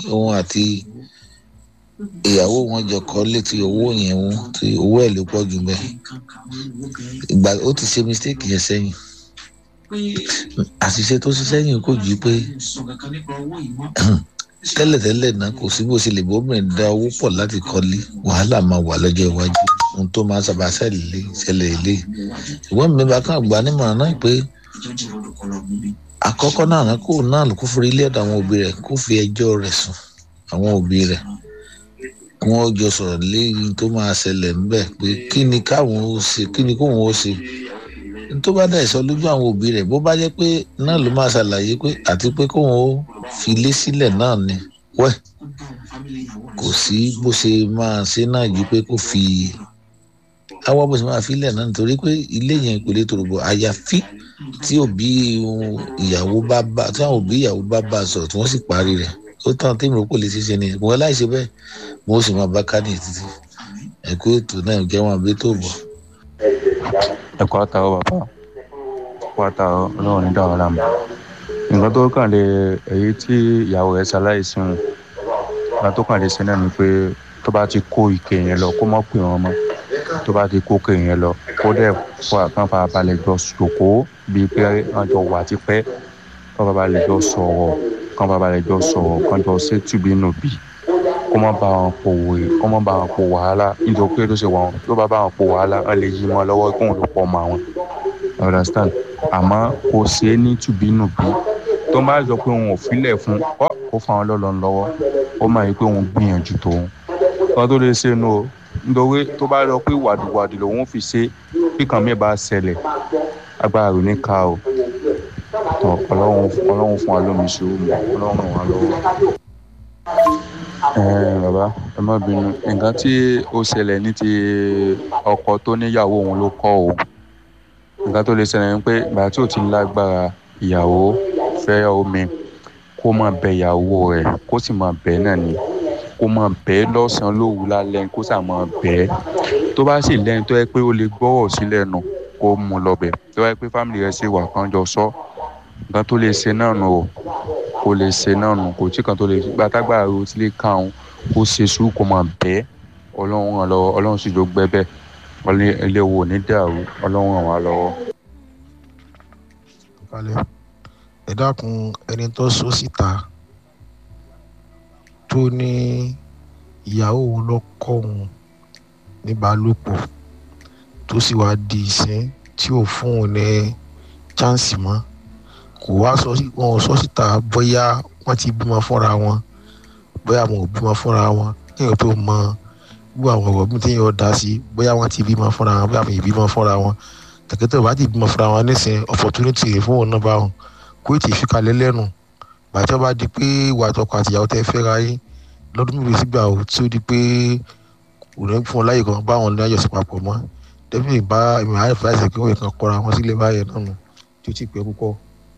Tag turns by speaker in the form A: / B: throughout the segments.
A: òun àti ìyàwó wọn jọ kọ́ létí owó yẹn wọn tí owó ẹ̀ ló pọ̀ jù mẹ́ ìgbà ó ti ṣe mistake yẹn sẹ́yìn àṣìṣe tó ṣe sẹ́yìn kò ju pé tẹ́lẹ̀tẹ́lẹ̀ náà kò sí bó ṣe lè bóbìnrin da owó pọ̀ láti kọ́lé wàhálà máa wà lọ́jọ́ iwájú ohun tó máa sábà ṣẹlẹ̀ ṣẹlẹ̀ ilé ìwọ́n mi bá kàn gbà nímọ̀ràn náà pé àkọ́kọ́ náà náà kó náà kó fi ilé ọ̀dọ̀ àwọn òbí rẹ̀ kó fi ẹjọ́ rẹ̀ sùn àwọn òbí rẹ̀ kí wọ́n jọ sọ̀rọ̀ lẹ́yìn tó máa ṣẹlẹ̀ ńbẹ̀ pé kí ni káwọn ó ṣe kí ni kóun ó ṣe tó bá dẹ̀ sọ lójú àwọn òbí rẹ̀ bó bá jẹ́ pé náà ló máa ṣàlàyé pé àti pé kóun ó fi ilé sílẹ̀ náà ni wẹ́ kò sí bó ṣe máa ṣe náà ju pé kó fi àwa bó ṣe máa fi ilẹ̀ náà nítorí pé ilé yẹn kò lè tòrò bọ̀ àyàfi tí òbí ìyàwó bá bá tí àwọn òbí ìyàwó bá bá sọ̀rọ̀ tí wọ́n sì parí rẹ̀ ó tán tí mo kò lè ṣe ṣe ni mo láì ṣe bẹ́ẹ̀ mo sì máa bá kánì títí ẹ̀kọ́ ètò náà jẹ́ wọn àbí tó bọ̀.
B: ẹ̀kọ́ àtàwọn bàbá ẹ̀kọ́ àtàwọn ọlọ́run ní dáhùn láàmú nǹkan tó kàn lè èyí tí ìyàwó rẹ̀ ṣaláìsí wọn nǹkan tó kàn lè ṣe náà ni pé tó bá ti kó ike yẹn lọ kó mọ̀ pé wọn mọ́ tó bá ti kó ike yẹn lọ kó dẹ̀ kàn fà balẹ̀ jọ ṣòkó bíi pé wọ́n jọ wà tipẹ́ kàn fà balẹ̀ jọ sọ̀rọ̀ kàn fà balẹ̀ jọ sọ̀rọ̀ kàn jọ ṣe tùbí nù bí kó má bá wọn po wòye kó má bá wọn po wàhálà nítorí pé tó ṣe wọn tó bá bá wọn po wàhálà wọn lè yí mọ́ lọ́wọ́ kóun ló pọ̀ mọ́ àwọn understand àmọ́ kò ṣe é ní tùbí nù bí tó bá sọ pé òun ò filẹ̀ fún ọ kó fa àwọn lọ́lọ́ lọ́wọ́ ó máa yí pé òun gbìyànjú tòun kan tó lè ṣe nu o nítorí tó bá lọ pé wàdùwàdù lòun fi ṣe kíkan mi bá ṣẹlẹ̀ agbára rẹ̀ ní ká o tọ ọlọ́run ọlọ́run fún wa lómi ṣòro mọ́ ọlọ́run ràn wá lọ́wọ́. bàbá ẹ má bínú nǹkan tí ó ṣẹlẹ̀ ní ti ọkọ tó níyàwó òun ló kọ́ o nǹkan tó lè ṣẹlẹ̀ ni pé ìgbà tí ò ti lágbára ìyàwó fẹ́ omi kó máa bẹ ìyàwó rẹ̀ kó sì máa bẹ náà ni kó máa bẹ lọ́sàn-án lóru lálẹ́ kó sà máa bẹ tó bá sì lẹ́ni tó yẹ pé ó lè gbọ́rọ̀ sílẹ̀ nù kó mú lọ bẹ̀ tó yẹ pé fámìlì rẹ̀ sì wà kán jọ sọ nǹkan tó lè ṣe náà nù o kó lè ṣe náà nù kò tí kan tó lè gbàtàgbà ro tí lè kàn án kó ṣe sùúrù kó máa bẹ ọlọ́run ràn lọ́wọ́ ọlọ́run sì jọ gbẹ́bẹ́ ilé wo ní dàrú ọlọ́run ràn wá lọ́wọ́.
C: ẹ dákun ẹni tó sọ síta tó ní ìyàwó òun ló kọ́ òun níbálòpọ̀ tó sì wá di ìsín tí ò fún òun ní chánsì mọ́ kò wá sọ wọn ò sọ síta bóyá wọ́n ti bímọ fúnra wọn bóyá wọn ò bímọ fúnra wọn kéèyàn tó mọ gbogbo àwọn ọ̀rọ̀ mi téèyàn dá sí bóyá wọ́n ti bímọ fúnra wọn bóyá wọn ì bímọ fúnra wọn tẹ̀kẹ́tẹ̀ bá ti bímọ fúnra wọn nísìnyí opportunity rẹ̀ fún òun náà bá wọn kó ètò ìfikalẹ̀ lẹ́nu bàtí wọ́n bá di pé ìwà àtọkọ àtìyàwó tẹ́ fẹ́ra yín lọ́dún mélòó sígbà ó tí ó di pé òun fún ọ láyè kan bá wọn ní àjọṣe papọ̀ mọ́ dẹ́bí ìbá ìmọ̀ àyè fúláṣẹ̀ pé wọ́n kàn kọ́ra wọn sílé báyẹn náà nù tí ó ti pẹ́ púpọ̀.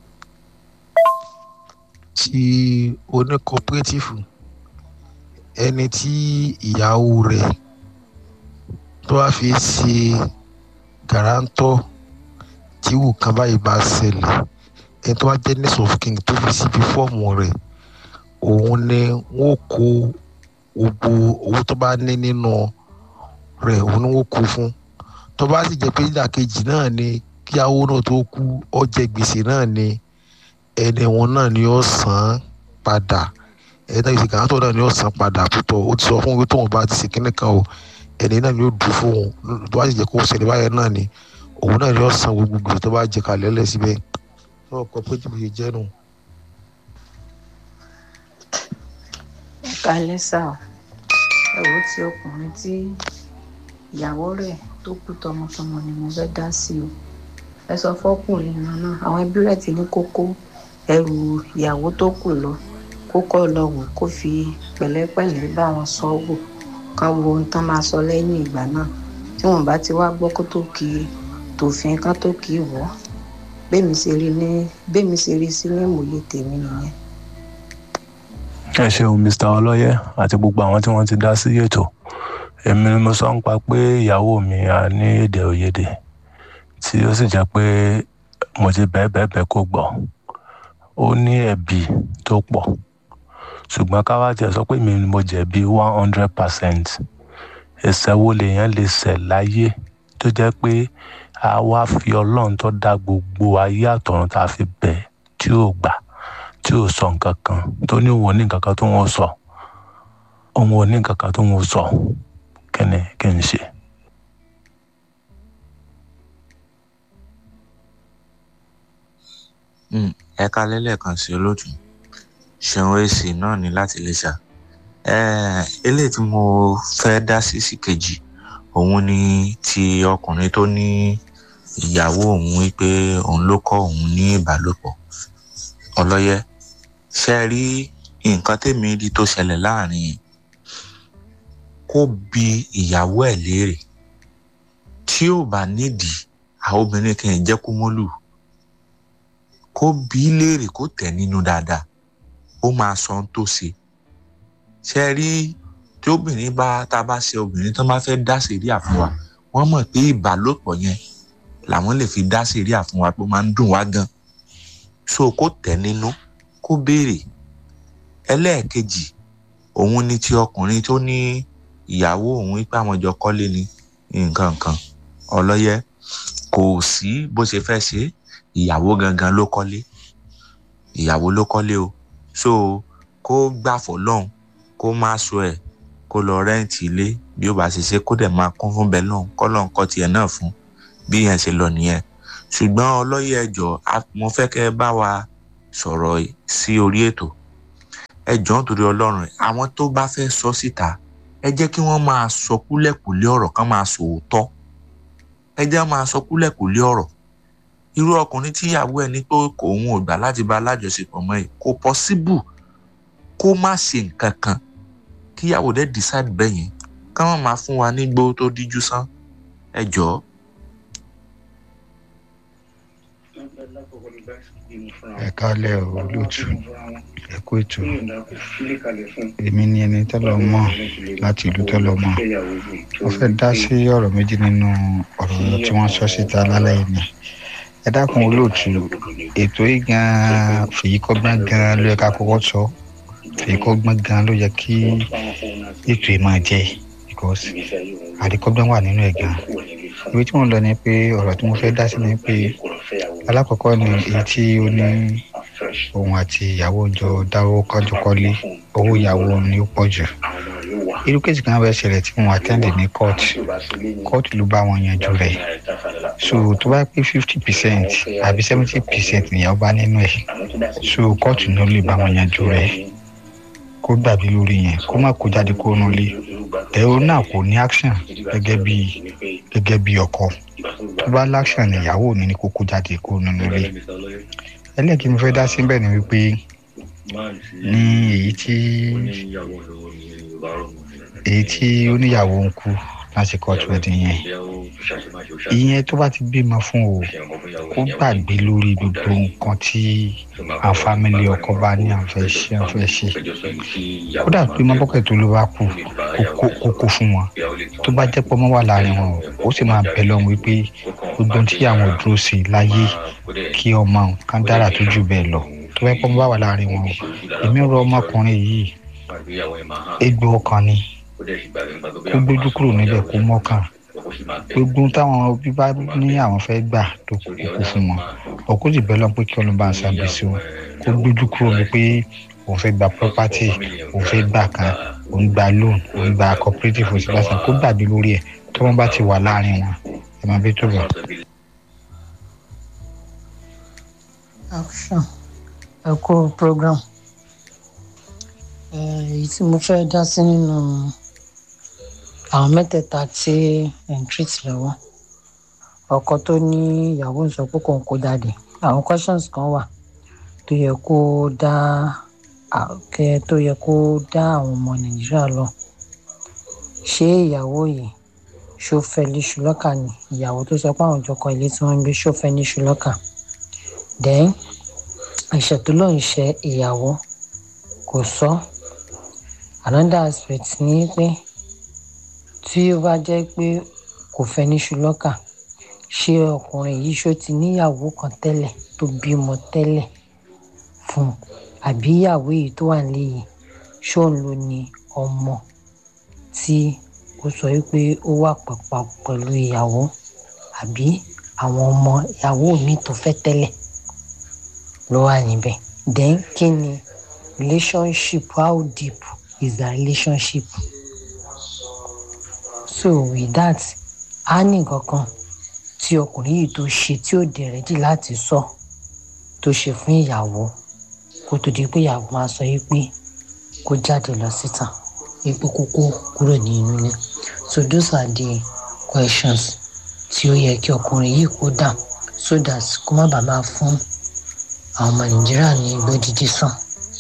C: tí oní cooperative ẹni tí ìyàwó rẹ̀ tó wá fi ṣe gàrántọ́ tí wù kan báyìí bá ṣẹlẹ̀ ẹni tó wá jẹ́ next of kin tó fi síbi fọ́ọ̀mù rẹ̀ òun ni wọ́n kó gbogbo owó tó bá ní nínú rẹ̀ òun ni wọ́n kó fún tó bá sì jẹ́ pé ìdàkejì náà ni kí awó náà tó kú ó jẹ gbèsè náà ni ẹni wọn náà ni ó san padà ẹni náà ìsìnkà tó náà ni ó san padà púpọ̀ ó ti sọ fún wípé tóun bá ti ṣe kíní kan o ẹni náà ni ó dùn fún òun tó bá sì jẹ́ kó ṣẹlẹ̀ báyẹn náà ni òun náà ni ó san gbogbo gbèsè tó bá jẹ kalẹ̀ lẹ̀ síbẹ̀ náà kọ pé jìbìtì yìí jẹ́ nù.
D: kalẹ̀ sá o ẹ̀wọ́ tí ọkùnrin tí ìyàwó rẹ̀ tó kú tọmọtọmọ ni mo fẹ́ dá sí o ẹ sọ fọkùnrin náà náà àwọn ẹbí rẹ̀ ti ní kókó ẹrù ìyàwó tó kù lọ kó kọ́ lọ wò kó fi pẹ̀lẹ́pẹ̀lẹ́ bá wọn sọ wò kán wo ohun tán máa sọ lẹ́yìn ìgbà náà tí wọ́n bá ti wá gbọ́ kó tó kí tòfin kán tó kí wọ́ bẹ́ẹ̀mi ṣe rí ní bẹ́ẹ̀mi ṣe rí sí ní ìmòye tèmi nìyẹn.
E: ẹ ṣeun mr ọlọ́yẹ àti gbogbo àwọn tí wọ́n ti dá sí ètò èmi ni mo sọ ń pa pé ìyàwó mi à ní èdè òyedè tí ó sì jẹ́ pé mo ti bẹ́ẹ̀ bẹ́ẹ̀ bẹ́ẹ̀ kó gbọ́ ó ní ẹ̀bì tó pọ̀ ṣùgbọ́n ká wá tiẹ̀ sọ pé mi ni mo jẹ̀bi one hundred percent ẹ̀ṣẹ̀ wo lèèyàn lè ṣẹ̀ láyé tó jẹ́ pé a wá fi ọlọ́run tó dá gbogbo ayé àtọ̀run tá a fi bẹ̀ tí ò gbà tí ò sọ nǹkan kan tó ní òun ò ní nǹkan kan tó ń sọ òun ò ní nǹkan kan tó ń sọ kí ni kí n ṣe.
F: ẹ kalẹ́ lẹ́ẹ̀kan sí olóòtú ṣeun èsì náà ní láti lè ṣá eléyìí tí mo fẹ́ dá sí sí kejì òun ni ti ọkùnrin tó ní ìyàwó òun wípé òun ló kọ́ òun ní ìbálòpọ̀ ọlọ́yẹ ṣe rí nǹkan tèmi rí tó ṣẹlẹ̀ láàrin kó bi ìyàwó ẹ̀ léèrè tí ò bá nídìí àwọn obìnrin kì í jẹ́ kó mọ́lù kó bi í léèrè kó tẹ̀ nínú dáadáa ó máa sọ ohun tó ṣe ṣe rí tí obìnrin bá tá a bá ṣe obìnrin tó máa fẹ́ dá sèríà fún wa wọ́n mọ̀ pé ìbálòpọ̀ yẹn làwọn lè fi dá sèríà fún wa pé ó máa ń dùn wá gan so kó tẹ̀ nínú kó béèrè ẹlẹ́ẹ̀kejì òun ni ti ọkùnrin tó ní ìyàwó òun wípé àwọn jọ kọ́lé ni nǹkan kan ọlọ́yẹ kò sí bó ṣe fẹ́ ṣe ìyàwó gangan ló kọ́lé ìyàwó ló kọ́lé o so kó gbà fọlọ́hún kó má so ẹ̀ kó lọ rẹ́ǹtì ilé bí ó bá ṣe ṣe kó dẹ̀ máa kún fún bẹ́ẹ̀ lọ́hún kọ́ lọ́hún kọ́ tiẹ̀ náà fún bí yẹn ṣe lọ nìyẹn ṣùgbọ́n ọlọ́yẹ ẹjọ́ mo fẹ́ kẹ́ ẹ bá wa sọ̀rọ̀ sí orí ètò ẹ jọ̀ọ́ nítorí ọlọ́run àwọn tó bá fẹ́ sọ síta ẹ jẹ́ kí wọ́n máa sọ kúlẹ̀kùlé ọ̀rọ̀ kán máa sọ òótọ́ ẹ jẹ́ máa sọ kúlẹ̀kùlé ọ̀rọ̀ irú ọkùnrin tíyàwó ẹ ní pé òun ò gbà láti bá alájọṣepọ̀ mọ́ ẹ kò pọ́síbù kó má ṣe nǹkan kan kíyàwó dẹ́ decide bẹ́ẹ̀ yẹn ká má máa fún wa ní gbó tó díjú sán ẹ jọ̀ọ́.
G: ẹ kálẹ̀ olóòtú ẹ kú ètò èmi ni ẹni tẹ́lọ̀ mọ̀ láti ìlú tẹ́lọ̀ mọ̀ mo fẹ́ dá sí ọ̀rọ̀ méjì nínú ọ̀rọ̀ tí wọ́n sọ síta lálẹ́ yìí ni ẹ dákun olóòtú ètò yìí gan-an fèyí kọ́gbọ́n gan-an ló yẹ ká kọ́kọ́ sọ fèyí kọ́gbọ́n gan-an ló yẹ kí ètò yìí máa jẹ́ because àríkọ́gbọ́n wà nínú ẹ̀ gan-an ibi tí mo lọ ni pé ọ̀rọ̀ tí mo fẹ́ dá sí ni pé alákọ̀ọ́kọ́ ni èyí tí ó ní òun àti ìyàwó jọ dáwó kájọ kọ́lé owó ìyàwó ni ó pọ̀ jù irú kéèsì kan bẹ ṣẹlẹ̀ tí mo àtẹ́ǹdì ní court court ló bá wọn yanjú rẹ̀ so tó bá pé fifty percent àbí seventy percent nìyàwó bá nínú ẹ̀ so court ló lè bá wọn yanjú rẹ̀ kó gbàgbé lórí yẹn kó má kó jáde kó nulẹ tẹ̀wọ́ náà kò ní action gẹ́gẹ́ bí gẹ́gẹ́ bí ọkọ tó bá láction níyàwó mi ní kó kó jáde kó nulẹ ẹlẹ́ẹ̀kí mo fẹ́ dá sí bẹ́ẹ̀ ni wípé ní èyí tí èyí tí oníyàwó ń kú láti court wedding yẹn ìyẹn tó bá ti bímọ fún o kó gbàgbé lórí gbogbo nǹkan tí àwọn fámìlì ọkọ bá ní àfẹ́ ṣe àfẹ́ ṣe kódà pé mọ́bọ́kẹ́ tó ló bá kú kó kó fún wọn tó bá jẹ́ pọ́nmọ́ wà láàrin wọn ó sì máa bẹ̀ lọ́hùn wípé gbogbo tí àwọn dúró sí láyé kí ọmọ kan dára tó jù bẹ́ẹ̀ lọ tó bá pọ́nmọ́ wà láàrin wọn èmi rọ ọmọkùnrin yìí egbò ọkàn ni kó gbójú kúrò níbẹ̀ kó mọ́kàn gbogbo táwọn òbí bá ní àwọn fẹ́ gbà tó kókó fún wọn ọkọ sì bẹ́ẹ̀ lọ́n pé kí ọlọ́ba ṣàbẹ̀sí wọn kó gbójú kúrò ní pé òun fẹ́ gba property òun fẹ́ gbà kan òun gba loan òun gba cooperative òun sì bá sàn kó gbàgbé lórí ẹ̀ tí wọ́n bá ti wà láàrin wọn ẹ̀ máa bí tó bọ̀.
H: action ẹ kú program èyí tí mo fẹ́ dá sí nínú àwọn mẹ́tẹ̀ẹ̀ta tí ẹ̀ ń treat lọ́wọ́ ọkọ tó ní ìyàwó ń sọ pé kò ń kó jáde àwọn questions kan wà tó yẹ kó dá kẹ tó yẹ kó dá àwọn ọmọ nàìjíríà lọ ṣé ìyàwó yìí ṣó fẹ́ ní ṣùlọ́kà ni ìyàwó tó sọ pé àwọn ìjọkọ ilé tí wọ́n ń gbé ṣó fẹ́ ní ṣùlọ́kà then ẹ̀ṣẹ̀ tó lóun ṣe ìyàwó kò sọ another aspect ni pé tí ó bá jẹ́ pé kò fẹ́ ní ṣùlọ́kà ṣé ọkùnrin yìí ṣó ti níyàwó kan tẹ́lẹ̀ tó bímọ tẹ́lẹ̀ fún un àbí ìyàwó yìí tó wà nílé yìí ṣóun ló ní ọmọ tí ó sọ wípé ó wà pàpà pẹ̀lú ìyàwó àbí àwọn ọmọ ìyàwó mi tó fẹ́ tẹ́lẹ̀ ló wà níbẹ̀ then kí ni relationship how deep is the relationship so with that a ní nǹkan kan tí ọkùnrin yìí tó ṣe tí ó dẹ̀ rẹ́dí láti sọ tó ṣe fún ìyàwó kó tó di pé ìyàwó máa sọ yìí pé kó jáde lọ síta wípé kókó kúrò ní inú ilé so those are the questions tí ó yẹ kí ọkùnrin yìí kó dà so that kó má bàa máa fún àwọn ọmọ nàìjíríà ní igbó dídí sàn.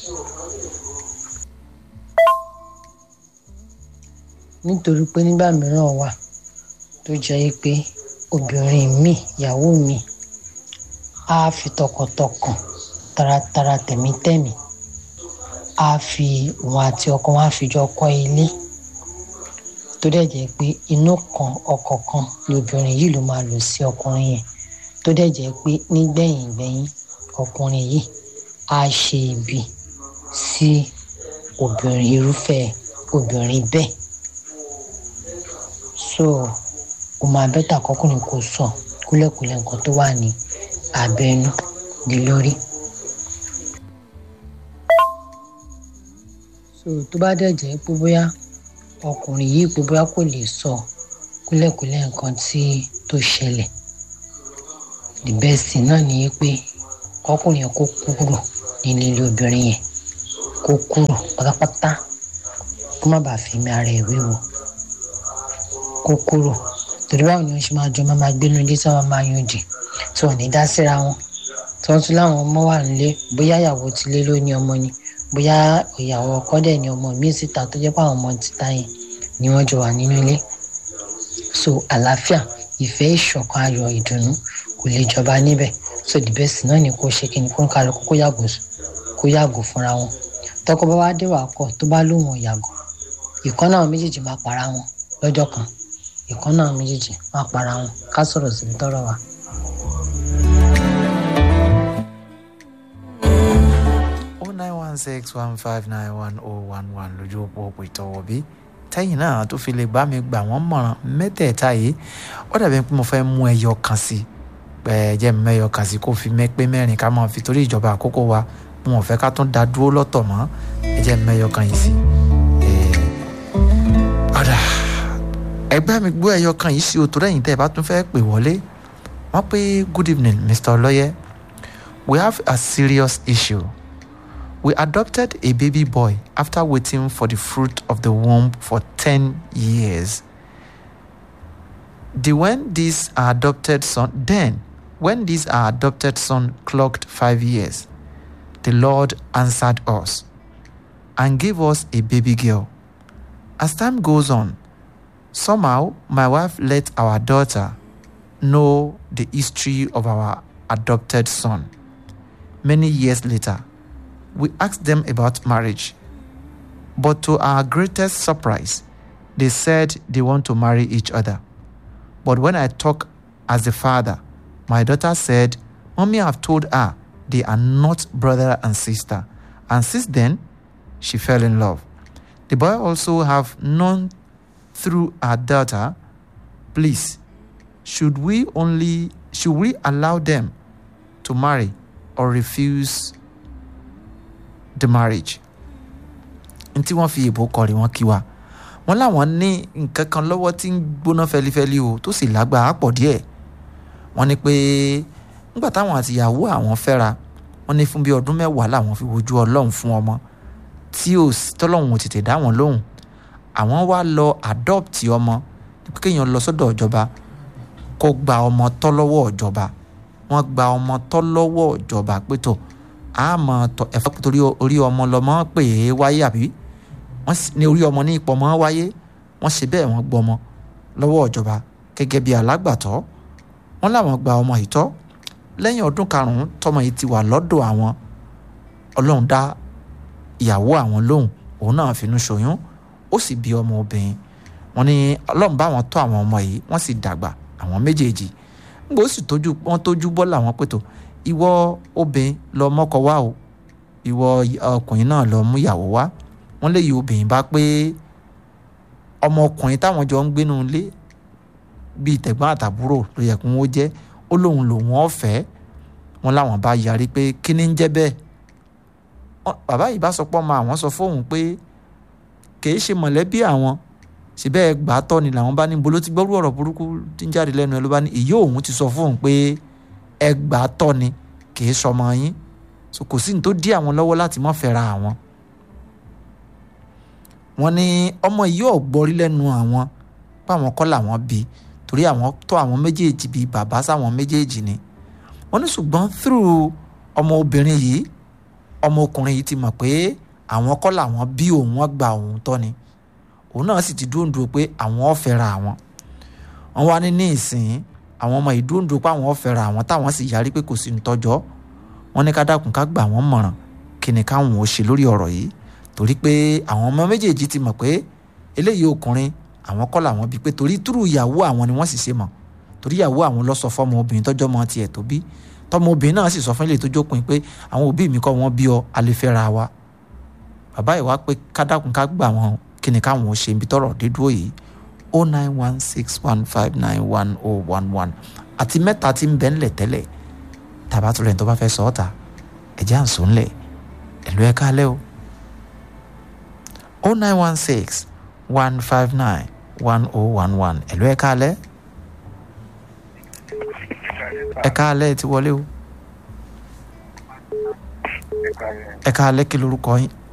H: nítorí pé nígbà mìíràn wà tó jẹ́ pé obìnrin mi ìyàwó mi á fi tọkàntọkàn taratara tẹ̀mítẹ̀mí á fi òun àti ọkọ wọn á fi jọ kọ́ ilé tó dẹ̀ jẹ́ pé inú kan ọkọ̀ kan ni obìnrin yìí ló máa lò sí ọkùnrin yẹn tó dẹ̀ jẹ́ pé nígbẹ̀yìn gbẹ̀yìn ọkùnrin yìí á ṣe ibi sí obìnrin irúfẹ́ obìnrin bẹ́ẹ̀ so ó máa bẹ́tà kọkùnrin kò sọ kúlẹ̀kúlẹ̀ nǹkan tó wà ní abẹ́nú lé lórí. so tó bá dẹ̀ jẹ́ pé bóyá ọkùnrin yìí pé bóyá kò lè sọ kúlẹ̀kúlẹ̀ nǹkan tí tó ṣẹlẹ̀ the best thing náà ni pé kọkùnrin yẹn kó kúrò nínú ilé obìnrin yẹn kó kúrò pátápátá kó má bàa fi mi ara ẹ̀ wéwo kó kúrò torí báwo ni wọn ṣe máa jọ máa máa gbénu ilé tí wọn máa yan jì tí wọn ní dá síra wọn tí wọn tún láwọn ọmọ wà nílé bóyá ìyàwó tilé ló ní ọmọ ni bóyá ìyàwó ọkọ dẹ̀ ní ọmọ míì síta tó jẹ́ pé àwọn ọmọ títa yẹn ni wọ́n jọ wà nínú ilé so àlàáfíà ìfẹ́ ìṣọ̀kan ayọ̀ ìdùnnú kò lè jọba níbẹ̀ so the best náà ni kò ṣe kí ni kó ń kálukú kó yàgò kó yàgò fúnra wọn tọkọ bá wá dé wà kọ tó bá lóun ò yàgò ìkan náà méjèèjì máa para wọn lọ́jọ́ kan ìkan náà méjèèjì máa para wọn ká sọ̀rọ̀ síbi tọ́rọ̀ wa.
I: oh nine one six one five nine one oh one one lójú òpó òpó ìtọ́wọ́ bí tẹ́yìn náà tó fi lè bá mi gbà wọ́n mọ̀ràn mẹ́tẹ̀ẹ̀ta yìí ó dàbí pé mo fẹ́ mú ẹyọ kan sí jẹ́ mi mẹ́yọ kan sí kó fi mẹ́pẹ́ mẹ́rin ká máa fi torí ìjọba àkókò wa mo ò fẹ́ ká tún da dúró lọ́tọ̀ mọ́ ẹ jẹ́ mi mẹ́yọ kan yìí sí. ọ̀dà ẹgbẹ́ mi gbọ́ ẹyọ kan yìí sí òtò lẹ́yìn tẹ́ ẹ bá tún fẹ́ pè wọlé wọ́n pé good evening mr ọlọ́yẹ we have a serious issue. We adopted a baby boy after waiting for the fruit of the womb for 10 years. The when this our adopted son, then when this our adopted son clocked five years, the Lord answered us and gave us a baby girl. As time goes on, somehow my wife let our daughter know the history of our adopted son. Many years later, we asked them about marriage. But to our greatest surprise, they said they want to marry each other. But when I talk as a father, my daughter said, Mommy have told her they are not brother and sister. And since then, she fell in love. The boy also have known through our daughter, please, should we only should we allow them to marry or refuse the marriage n tí wọ́n fi èbó kọrin wọn kí wa wọ́n láwọn ní nǹkan kan lọ́wọ́ tí ń gbóná fẹlifẹli o tó sì lágbára pọ̀ díẹ̀ wọ́n ní pé nígbà táwọn àtìyàwó àwọn fẹ́ra wọ́n ní fún bí ọdún mẹ́wàá làwọn fi wojú ọlọ́run fún ọmọ tí ò tọ́lọ́run ò tètè dá wọn lóhùn àwọn wá lọ adopt ọmọ kéèyàn lọ sọ́dọ̀ ìjọba kó gba ọmọ tọ́ lọ́wọ́ ìjọba wọ́n gba ọmọ tọ́ lọ́wọ́ ìjọba pé tó àmọ́ ẹ̀fọ́ torí orí ọmọ lọmọ pè é wáyé àbí wọ́n ní orí ọmọ ní ipò ọmọ wáyé wọ́n ṣe bẹ́ẹ̀ wọ́n gbọ́ ọmọ lọ́wọ́ ìjọba gẹ́gẹ́ bí alágbàtọ́ wọ́n láwọn gba ọmọ yìí tọ́ lẹ́yìn ọdún karùn-ún tọmọ yìí ti wà lọ́dọ̀ àwọn ọlọ́run dá ìyàwó àwọn lóhùn òun náà finú ṣoyún ó sì bí ọmọ obìnrin wọ́n ní ọlọ́run bá wọn tọ́ àwọn ọmọ yìí wọ́n sì dàgbà àwọn méjèèjì nígbà ó sì tójú wọ́n tójú bọ́ làwọn pẹ̀tọ́ ìwọ obìnrin lọ mọ́kọ wá o ìwọ ọkùnrin náà lọ mú ìyàwó wá wọ́n lè yí obìnrin bá pé ọmọkùnrin táwọn jọ ń gbénu ilé bíi tẹ̀gbọ́n àtàbúrò ló yẹ kí wọ́n jẹ́ ó lóun lòun ọ̀fẹ́ wọn láwọn bá yarí pé kí ni ń jẹ́ bẹ́ẹ̀ bàbá yìí bá sọ pé ọmọ àwọn sọ fóun pé kìí ṣe mọ̀lẹ́bí àwọn síbẹ̀ gbà á tọ́ ni làwọn bá ní bolo ti gbọ́rú ọ̀rọ̀ burúkú tí ń jáde lẹ́nu ẹ ló bá ní ìyá òun ti sọ fóun pé ẹ gbà á tọ́ ni kìí sọmọ yín so kò sí ní tó dí àwọn lọ́wọ́ láti mọ́ fẹ́ra àwọn. wọ́n ní ọmọ yìí ò gbọ́rí lẹ́nu àwọn páwọn kọ́ làwọn bí torí àwọn tọ́ àwọn méjèèjì bíi bàbá sáwọn méjèèjì ni wọ́n ní ṣùgbọ́n through ọmọ obìnrin yìí ọmọ ọkùnrin yìí ti mọ̀ pé àwọn kọ́ làwọn bí òun wọ́n gba òun tọ́ ni òun náà sì ti dúndùn pé àwọn ò fẹ́ra àwọn wọ́n wá ní ní ìsìn àwọn ọmọ yìí dúndùn pé àwọn ò fẹ́ra àwọn táwọn sì yarí pé kò sí ní tọ́jọ́ wọ́n ní ká dákun ká gbà wọ́n mọ̀ràn kí ni káwọn ò ṣe lórí ọ̀rọ̀ yìí torí pé àwọn ọmọ méjèèjì ti mọ̀ pé eléyìí ọkùnrin àwọn kọ́ làwọn bí pé torí túrú ìyàwó àwọn ni wọ́n sì ṣe mọ̀ torí ìyàwó àwọn lọ sọ fọmọ obìnrin tọ́jọ́ mọ tiẹ̀ tó bí tọmọ obìnrin náà sì sọ fún ilé tó jókòó pé àwọn òbí mi kọ́ wọn bí ọ alẹ́fẹ́ra wa bàbá ìwà pé kádàkùn ká gbà wọn kí ni káwọn ò ṣe ibi tọrọ dídúró yìí o nine one six one five nine one o one one àti mẹ́ta tí ń bẹ ńlẹ̀ tẹ́lẹ̀ tàbá tó lẹ́yìn tó bá fẹ́ sọ ọ́ ta ẹ̀jẹ̀ à ń sùn ńlẹ̀ ẹ̀lú ẹ̀ kálẹ̀ o o nine one six one five nine one o one one ẹ̀lú ẹ̀ kálẹ̀ ẹ̀ kálẹ̀ ti wọlé o ẹ̀ kálẹ̀ kí lorúkọ yín